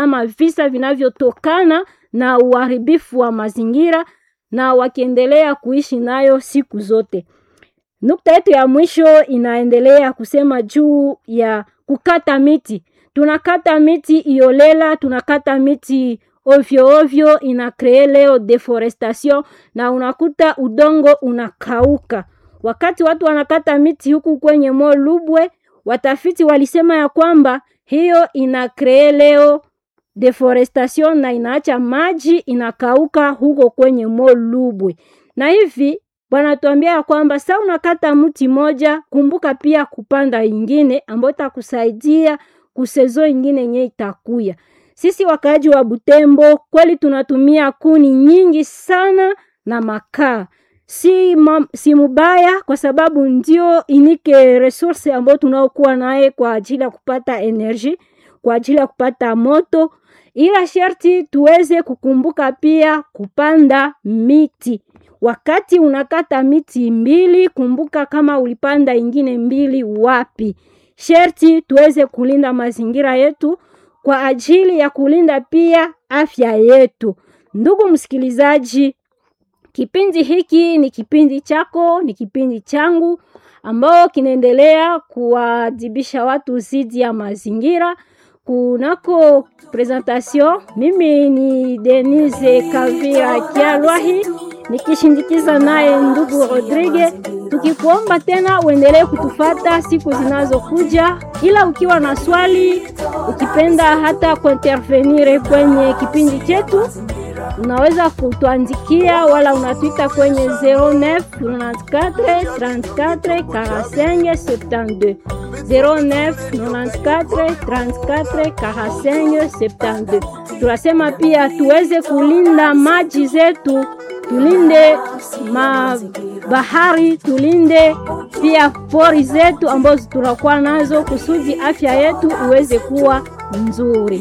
ama visa vinavyotokana na uharibifu wa mazingira na wakiendelea kuishi nayo siku zote. Nukta yetu ya mwisho inaendelea kusema juu ya kukata miti. Tunakata miti iolela, tunakata miti ovyo ovyo, ina kree leo deforestation na unakuta udongo unakauka. Wakati watu wanakata miti huku kwenye Mo Lubwe, watafiti walisema ya kwamba hiyo ina kree leo deforestation na inaacha maji inakauka huko kwenye Mo Lubwe, na hivi wanatuambia ya kwamba sa unakata mti moja, kumbuka pia kupanda ingine ambayo itakusaidia kusezo ingine yenye itakuya. Sisi wakaaji wa Butembo kweli tunatumia kuni nyingi sana na makaa si, ma, si mubaya kwa sababu ndio inike resource ambayo tunaokuwa naye kwa ajili ya kupata energy, kwa ajili ya kupata moto, ila sharti tuweze kukumbuka pia kupanda miti. Wakati unakata miti mbili, kumbuka kama ulipanda ingine mbili wapi. Sharti tuweze kulinda mazingira yetu kwa ajili ya kulinda pia afya yetu. Ndugu msikilizaji, Kipindi hiki ni kipindi chako, ni kipindi changu ambao kinaendelea kuwadhibisha watu zidi ya mazingira. Kunako presentation, mimi ni Denise Kavira Kialwahi nikishindikiza naye ndugu Rodrigue, tukikuomba tena uendelee kutufata siku zinazokuja, ila ukiwa na swali, ukipenda hata kuintervenire kwenye kipindi chetu unaweza kutuandikia wala unatwita kwenye 09 94 34 45 72 09 94 34 45 72. Tunasema pia tuweze kulinda maji zetu, tulinde ma bahari, tulinde pia pori zetu ambazo tunakuwa nazo kusudi afya yetu iweze kuwa nzuri.